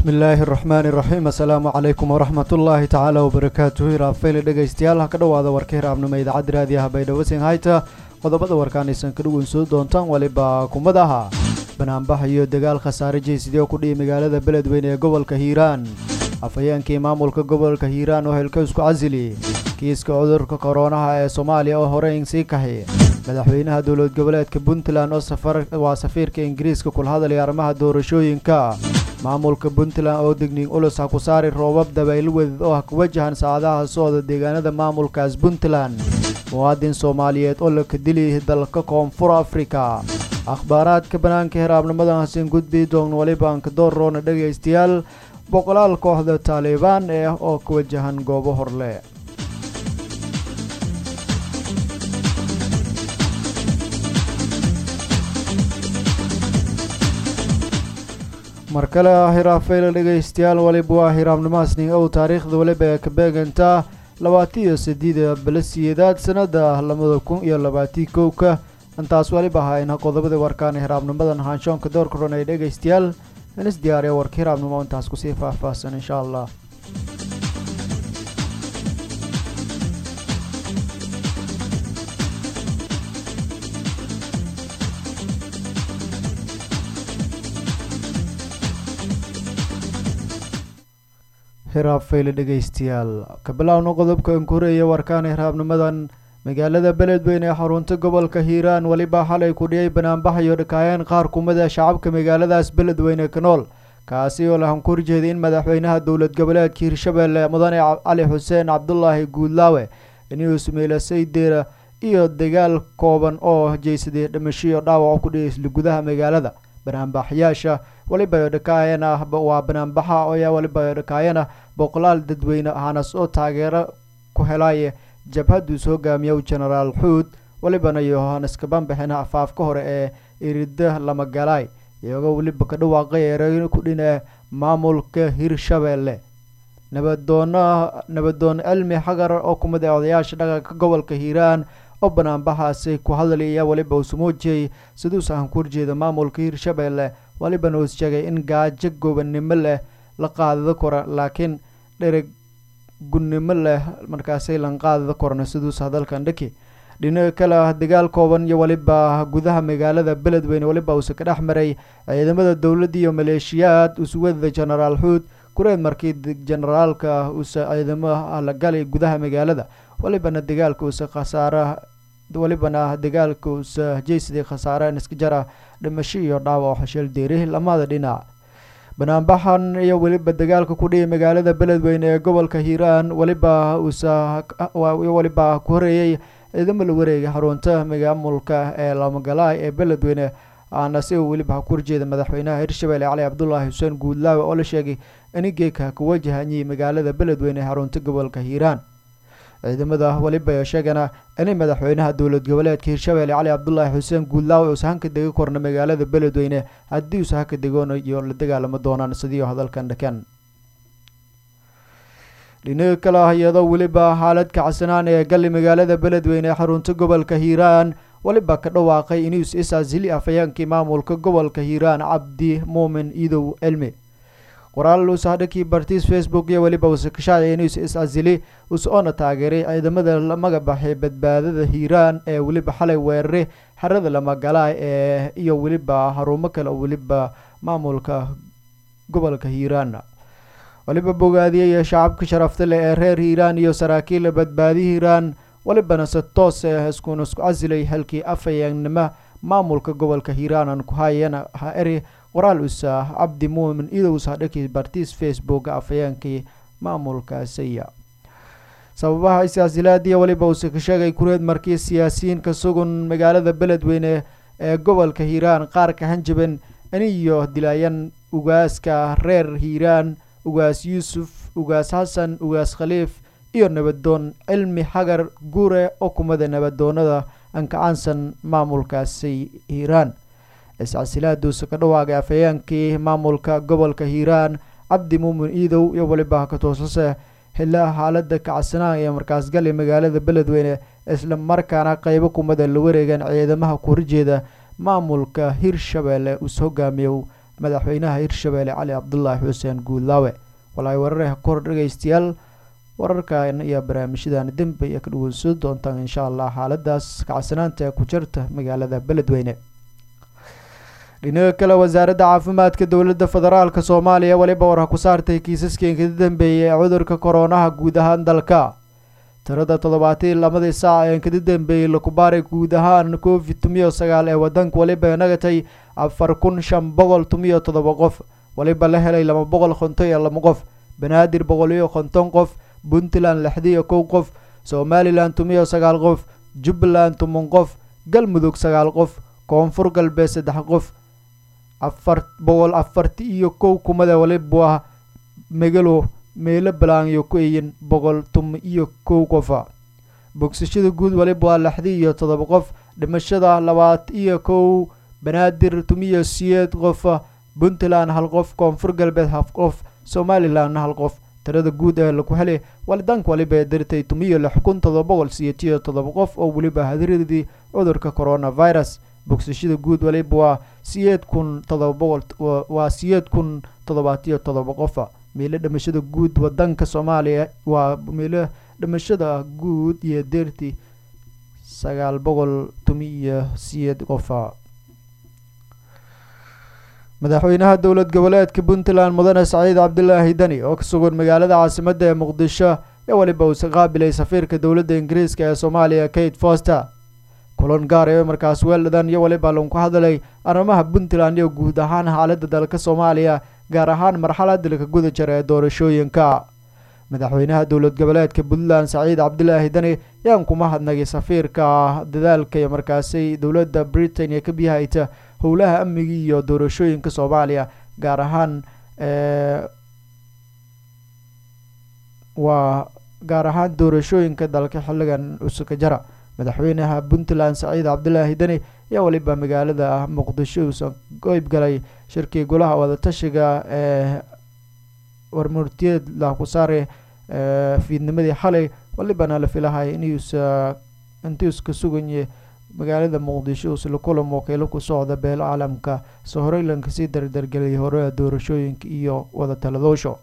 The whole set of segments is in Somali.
bismi illaahi araxmaani iraxiim assalaamu calaykum waraxmat ullaahi tacaala wabarakaatuhu hiraafeyle dhegaystayaal ha ka dhowaada warka hiraabnimo idaacadda raadiyaha baydhabo hayta qodobada warkaanaysan ka dhuweyn doontaan waliba kumadaha banaanbax iyo dagaal khasaare jeysidee ku dhihi magaalada beledweyne ee gobolka hiiraan afhayeenkii maamulka gobolka hiiraan oo helka isku casili kiiska cudurka koronaha ee soomaaliya oo horeyn sii kaxi madaxweynaha dowlad goboleedka puntland oo waa safiirka ingiriiska kula hadlaya arrimaha doorashooyinka maamulka puntland oo digniin ulus ha ku saari roobab dabayl wedid oo ha ku wajahan saacadaha socda deegaanada maamulkaas puntland muwaadin soomaaliyeed oo la kadili dalka koonfur afrika akhbaaraadka banaanka hiraabnimadan hasin gudbi doon waliba ankadooroona dhegaystayaal boqolaal kooxda taalibaan eh oo ka wajahan goobo horle mar kale hiraafeyla dhegaystayaal waliba waa hiraabnimaasning ow taariikhda waliba ee ka beegantaa labaatan iyo sideeda balasiyeedaad sanada labada kun iyo labaatii kowka intaas waliba ahaayna qodobada warkaan hiraabnimadan haanshoonka doorka ron ay dhegaystayaal inis diyaariya warka hiraabnimo intaas kusii faahfaahsan insha allah hiraabfeyle dhegaystayaal ka bilaawno qodobka an ku horeeya warkaan hiraabnimadan magaalada beledweyne ee xarunta gobolka hiiraan weliba xalay ku dhiyay banaanbax iyo dhakaayeen qaar kumida shacabka magaaladaas beledweyne ka nool kaasi oo lahan ku horjeeday in madaxweynaha dowlad goboleedka hirshabelle mudane cali xuseen cabdulaahi guudlaawe inuu sameeyla saydeera iyo dagaal kooban oo jeysaday dhimashiyo dhaawac ku dhiyay isla gudaha magaalada banaanbaxyaasha waliba dhakaayeen ah waa banaanbaxa oyaa waliba dhakaayeen ah boqolaal dadweyne ahanas oo taageero ku helaya jabhadduus hogaamiya genaraal xuud walibana iyo hanaska banbaxina afaafka hore ee irida lamagalaay iyagoo weliba ka dhawaaqay ereyn ku dhina maamulka hirshabelle nabadoona nabadoon cilmi xagar oo kumid ah odayaasha dhaqanka gobolka hiiraan oo banaanbaxaasi ku hadlaya waliba uu samuujiyey siduus ahan ku horjeeda maamulka hirshabelle walibana uu sheegay in gaajo gobannimo leh la qaadada kora laakiin dhereg gunnimo leh markaasay lanqaadada korna siduus hadalkan dhaki dhinaca kale ah dagaal kooban iyo waliba gudaha magaalada beledweyne waliba uuse ka dhex maray ciidamada dowladda iyo maleeshiyaad usuwadada genaraal xuud kureed markii generaalka uuse ciidamo la galay gudaha magaalada walibana dagaalka uuse khasaara walibana dagaalka uuse jeysadii khasaare iska jara dhimasho iyo dhaawac xasheel deeri lamada dhinac banaanbaxan iyo weliba dagaalka ku dhiyay magaalada beledweyne ee gobolka hiiraan waliba uuse waliba ku horeeyey ciidamo la wareegay xarunta maamulka ee lamagalaay ee beledweyne aana si uu weliba ha ku horjeeda madaxweynaha hirshabelle cali cabdulaahi xuseen guudlaawe oo la sheegay inigeeka ku wajahanyay magaalada beledweyne ee xarunta gobolka hiiraan ciidamada waliba sheegana inay madaxweynaha dowlad goboleedka hirshabelle cali cabdulaahi xuseen guudlaawe uusa hanka degi korna magaalada beledweyne haddii uusa haka degoonayo la dagaalamo doonaan sidiio hadalkan dhakan dhinaga kale ah iyadoo weliba xaalad kacsanaan ee gali magaalada beledweyne ee xarunta gobolka hiiraan waliba ka dhawaaqay inuus is-asili afhayeenkii maamulka gobolka hiiraan cabdi muumin idow cilmi qoraal uusahadhankii bartiis facebook iyo weliba uuse ka shaaciyay inuus is-asili uuse oona taageeray ciidamada la magabaxay badbaadada hiiraan ee weliba xalay weerare xerada lamagalaay ee iyo weliba xarumo kale oo weliba maamulka gobolka hiiraan waliba bogaadiyay shacabka sharafta leh ee reer hiiraan iyo saraakiilla badbaadi hiiraan walibana se toos eh iskuna isku casilay halkii afhayeennimo maamulka gobolka hiiraanan ku hayana ha eri qoraal usa cabdi muumin idowsa dhakii bartiis facebook afhayeenkii maamulkaasiya sababaha is-asilaadiya waliba uuse ka sheegay kureed markii siyaasiyiin ka sugan magaalada beledweyne ee gobolka hiiraan qaar ka hanjaban iniyo dilaayan ugaaska reer hiiraan ugaas yuusuf ugaas xasan ugaas khaliif iyo nabadoon cilmi xagar guure oo kumada nabadoonada ankacaansan maamulkaasi hiiraan is-casilaadduusa ka dhawaaqay afhayeenkii maamulka gobolka hiiraan cabdi muumin iidow iyo waliba ka toosase xilaa xaalada kacsanaan ee markaas gali magaalada beledweyne isla markaana qeybo kumada la wareegaan ciidamaha ku horjeeda maamulka hirshabelle uus hogaamiyow madaxweynaha hirshabeelle cali cabdulaahi xuseen guudlaawe walaay warareh kor dhegeystayaal wararkan iyo barnaamijyadan dembe iyo ka dhaweysan doontaan insha allah xaaladaas kacsanaanta ee ku jirta magaalada beledweyne dhinaca kale wasaaradda caafimaadka dowladda federaalk soomaaliya weliba war ku saartay kiisaskii ka dambeeyay ee cudurka koronaha guud ahaan dalka tirada toddobaatan lamadii saac ee kada dambeeyey lakubaaray guud ahaan covid tumiyo sagaal ee wadanka weliba nagatay afar kun shan boqol tumiyo toddoba qof weliba la helay laba boqol konton iyo laba qof banaadir boqol iyo konton qof puntland lixdiyo kow qof somalilan tumiyo sagaal qof jubbaland toban qof galmudug sagaal qof koonfur galbeed saddex qof afar boqol afarti iyo kow kumada waliba megalo meelo balaanyo ku eyin boqol tuma iyo kow qofa bogsashada guud waliba waa lixdi iyo toddoba qof dhimashada labaad iyo kow banaadir tumiyo siyeed qofa puntland hal qof koonfur galbeed haf qof somalilan hal qof tirada guud ee laku helay walidanka waliba ee dirtay tumiyo lix kun todoba boqol siyeetiyo toddoba qof oo weliba hadiradii cudurka coronavirus bogsashada guud waliba waa siyeed kun todoba boqol waa siyeed kun toddobaatiyo toddoba qofa meelo dhimashada guud wadanka soomaaliya waa meelo dhimashada guud iyo deerti sagaal boqol tumi iyo siyeed qofa madaxweynaha dowlad goboleedka puntland mudane saciid cabdilaahi deni oo ka sugan magaalada caasimadda ee muqdisho ee weliba uusa qaabilay safiirka dowladda ingiriiska ee soomaaliya kate foster kulan gaar ee markaas weeldhadan iyo weliba lagu hadlay arrimaha puntland iyo guud ahaan xaaladda dalka soomaaliya gaar ahaan marxalada laka guda jira ee doorashooyinka madaxweynaha dowlad goboleedka puntland saciid cabdilaahi deni yaan kuma hadnagay safiirka dadaalka iyo markaasi dowladda britain ee ka biyahayta howlaha amniga iyo doorashooyinka soomaaliya gaar ahaan waa gaar ahaan doorashooyinka dalka xilligan cusuka jara madaxweynaha puntland saciid cabdilaahi deni ayaa weliba magaalada muqdisho uusan qeyb galay shirkii golaha wadatashiga ee warmurtiyeed lakusaare fiidnimadii xalay walibana la filahay inuusa intuuska suganye magaalada muqdisho uusla kulan wakiilo ku socda beelo caalamka soo horeylanka sii dardargeliyay horeha doorashooyinka iyo wada taladoosho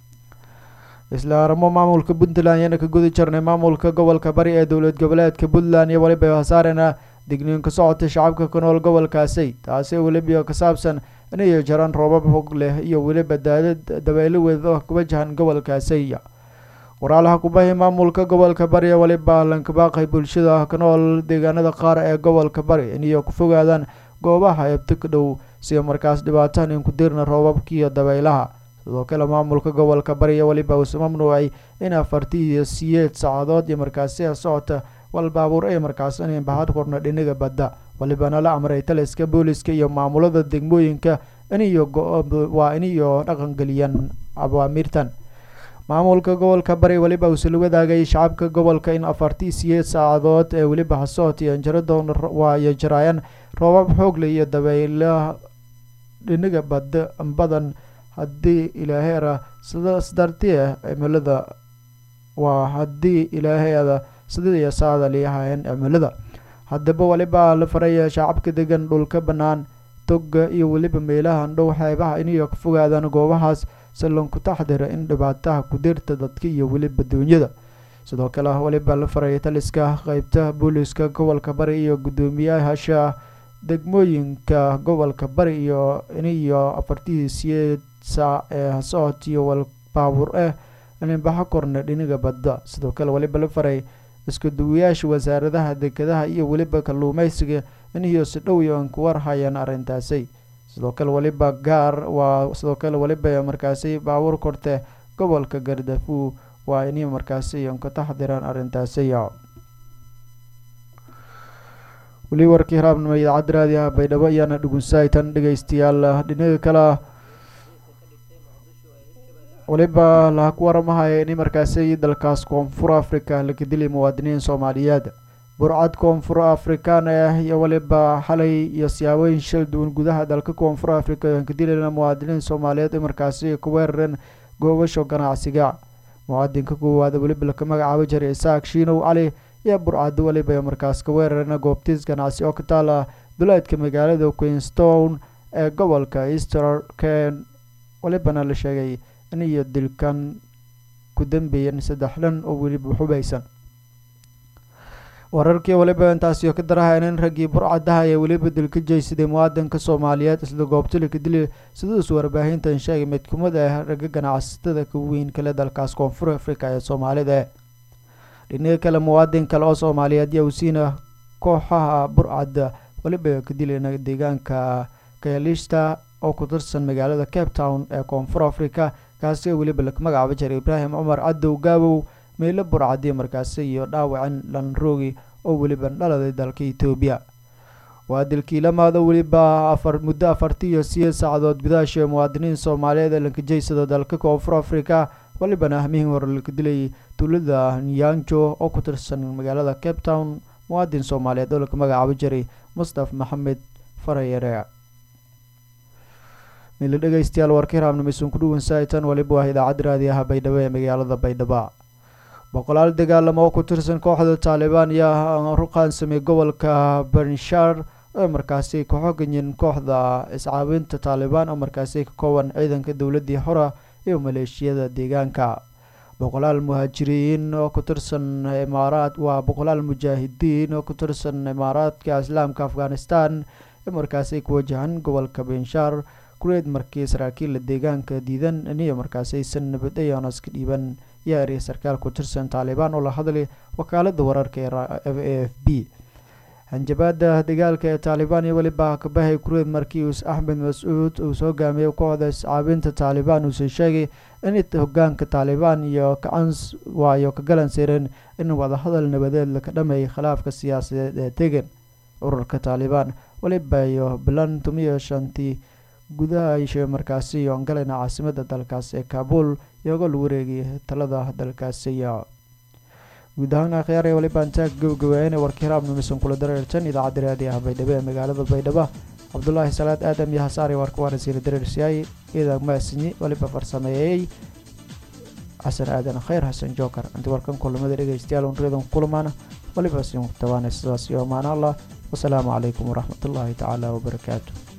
isla arimo maamulka puntland yana ka gudi jirnay maamulka gobolka bari ee dowlad goboleedka puntland iyo weliba hasaarena digniin ka socota shacabka ku nool gobolkaasi taasi weliba ka saabsan inay jiraan roobab hog leh iyo weliba daadad dabeelo weeda ku wajahan gobolkaasi waraalaha kubahi maamulka gobolka bari ee weliba lankabaaqay bulshada ka nool deegaanada qaar ee gobolka bari inay ku fogaadaan goobaha eebto ka dhow sida markaas dhibaatahan in ku dirna roobabkiiyo dabaylaha sidoo kale maamulka gobolka bari ee weliba uuse mamnuucay in afarti iyo siyeed saacadood iyo markaasiha socota wal baabuur ay markaas inay bahad korna dhinaga badda walibana la amray taliska booliska iyo maamulada degmooyinka iniyo waa iniyo dhaqangeliyaan awaamiirtan maamulka gobolka bari weliba uuse la wadaagay shacabka gobolka in afartii siyeed saacadood ee weliba hasoot iyo anjaradoon waayo jaraayaan roobab xoogle iyo dabayla dhinaga badda badan haddii ilaaheera sidaas dartee cimilada waa haddii ilaaheeda sidii iyo saada liyahaayeen cimilada haddaba weliba la faraya shacabka degan dhulka bannaan toga iyo weliba meelahan dhow xeebaha inay ka fogaadaan goobahaas sallanku taxdira in dhibaataha ku dirta dadka iyo weliba duunyada sidoo kale weliba la faraya taliska qeybta booliska gobolka bari iyo guddoomiyaasha degmooyinka gobolka bari iyo iniyo afartii siyeed saac ee hasoot iyo wal baabuur ah inbaxo korna dhiniga badda sidoo kale weliba la faray isku duwayaasha wasaaradaha dekedaha iyo weliba kalluumeysiga iniyo si dhow iyo an ku warhayaan arrintaasi sidoo kale weliba gaar waa sidoo kale weliba markaasi baabuur korte gobolka gardafu waa inay markaasi an ka taxdiraan arrintaasi weli warkii haraabnimo idaacadda raadiyaha baydhabo ayaana dhugunsaytan dhegeystayaal dhinaga kale weliba laha ku waramahaya in markaasi dalkaas koonfur africa laga dilay muwaadiniin soomaaliyeed burcad koonfur afrikaan ah iyo weliba xalay iyo siyaabooyin shal duwan gudaha dalka koonfur africa aan ka dilayna muwaadiniin soomaaliyeed ay markaasi ku weerareen goobasho ganacsiga muwaadinka koowaad weliba laka magacaabo jiray isaaq shiinow cali iyo burcad weliba markaas ka weerareen goobtiis ganacsi oo ka taala duleedka magaalada queenstown ee gobolka easter ken walibana la sheegay in iyo dilkan ku dambeeyeen saddex dhan oo weliba xubaysan wararkii waliba intaasiyo ka darahayn in raggii burcadaha ee weliba dilka jeysaday muwaadinka soomaaliyeed isla goobtilika dili sidaas warbaahintan sheegay mid kumid ah ragga ganacsatada ka weyn kale dalkaas koonfur africa ee soomaalida dhinaga kale muwaadin kale oo soomaaliyeed yaa usiina kooxaha burcadda weliba ka dilayna deegaanka kayalista oo ku tirsan magaalada cape town ee koonfur africa kaasi weliba laga magacaabo jiray ibraahim cumar cadow gaabow meelo burcadii markaasi iyo dhaawacin lanrogi oo weliba dhaladay dalka etoobiya waa dilkii lamaado weliba afar muddo afarti iyo sideed saacadood gudaasha muwaadiniin soomaaliyeed ee lankajeysada dalka koonfur africa walibana ahmihii hore laka dilayay tuulada nyanjo oo ku tirsan magaalada cape town muwaadin soomaaliyeed oo laka magacaabo jiray mustaf maxamed farayere mila dhegeystayaal warka hiraabnimeysan ku dhuwan saaitan waliba waa idaacadda raadiyaha baydhabo ee magaalada baydhabo boqolaal dagaalamo oo ku tirsan kooxda taalibaan ayaa ruqaansamay gobolka benshar oo markaasi ka xogayin kooxda iscaawinta taalibaan oo markaasi ka kooban ciidanka dowladii hora iyo maleeshiyada deegaanka boqolaal muhaajiriin oo ku tirsan imaaraad waa boqolaal mujaahidiin oo ku tirsan imaaraadka islaamka afghanistan ee markaasi ku wajahan gobolka benshar kureed markii saraakiilla deegaanka diidan iniyo markaasi aysan nabad ayaanas ka dhiiban yaa eriya sarkaal ku tirsan taalibaan oo la hadlay wakaalada wararka ee a f b hanjabaada dagaalka ee taalibaan iyo weliba kabahay kureed markii us axmed mas-uud uu soo hogaamiyey kooxda iscaabinta taalibaan uuse sheegay in hogaanka taalibaan iyo kacans waayo ka galan sireen in wadahadal nabadeed laka dhameeyay khilaafka siyaasadeed ee tegan ururka taalibaan weliba iyo bilan tumiyo shantii gudaha ishe markaasi iyo angalena caasimada dalkaas ee kaabul iyagoo lagu wareegay talada dalkaasi iyo guud ahaan akhyaar ee waliba intaa gabagabeeyeen warka hiraabnimisan kula dareertan idaacadda raadiyaha baydhabo ee magaalada baydhabo cabdulaahi salaad aadam iyo hasaari warka waarasiila dareersiyaay iidag maasinyi waliba farsameeyey xasan aadan khayr xasan joker inta warkan kulamada dhegeystayaal unriyadan kulamaana waliba sin tabaanay sidaas iyo amaan allah wasalaamu calaykum waraxmatullaahi tacaala wabarakaatu